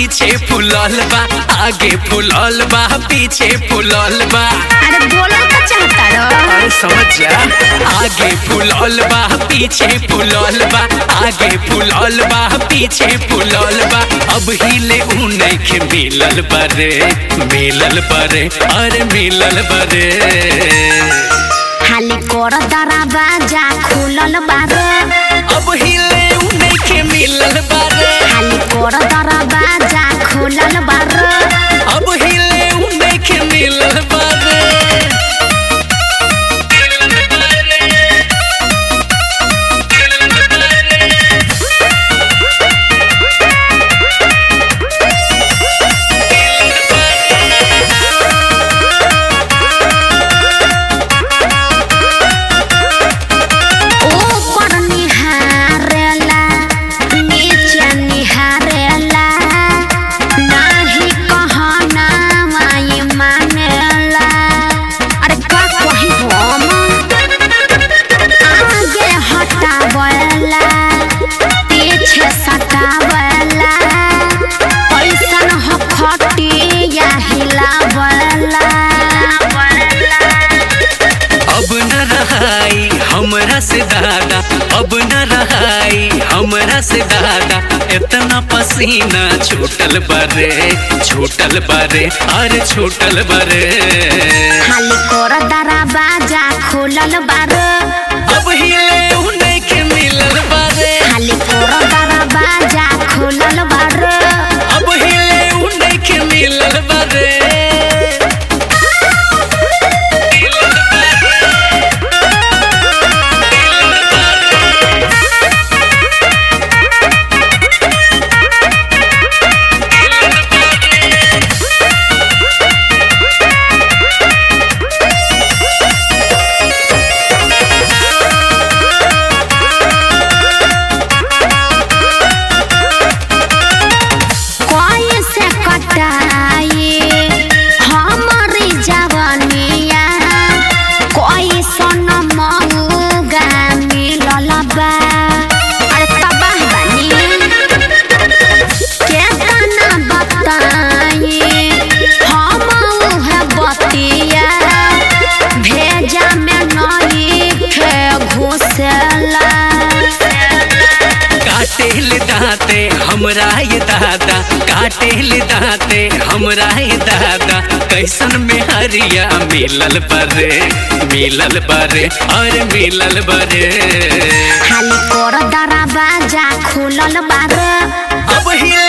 पीछे फुलल बा आगे फुलल बा पीछे फुलल बा अरे बोलल का चाहता रहो अरे समझ जा आगे फुलल बा पीछे फुलल बा आगे फुलल बा पीछे फुलल बा अब हिले उ नइखे मिलल बारे मिलल बारे अरे मिलल बारे खाली कर दरवाजा खुलल बारे अब हिले उ नइखे मिलल बारे खाली कर दरवाजा खुलल बारे अब हिले उ नइखे मिलल बारे ऊपर निहारेला नीचे निहारेला नाही कहना माई मानेला अरे का कही हम आगे हटावेला पीछे सटावेला ऐसन हो खटिया हिलावेला अब न रहाई हमरा से दादा अब न रहाई हमरा से दादा इतना पसीना छूटल बारे छूटल बारे अरे छूटल बारे खाली कर दरवाजा खुलल बारे अब हिले उ नइखे मिलल बारे खाली कर दरवाजा खुलल बारे अब हिले उ नइखे मिलल बारे कोई से कटाई हमारी जवानिया कोई सन मऊगा मिलल बा अरे तबाह बानी केतना बताई हम उहे बतिया भेजा में नई खे घुसेला काटेल दाते हमरा ये दादा काटेल दाते हमरा ये दादा कैसन में हरिया मिलल बरे मिलल बरे और मिलल बरे खाली कर दरवाजा खुलल बारे अब हिले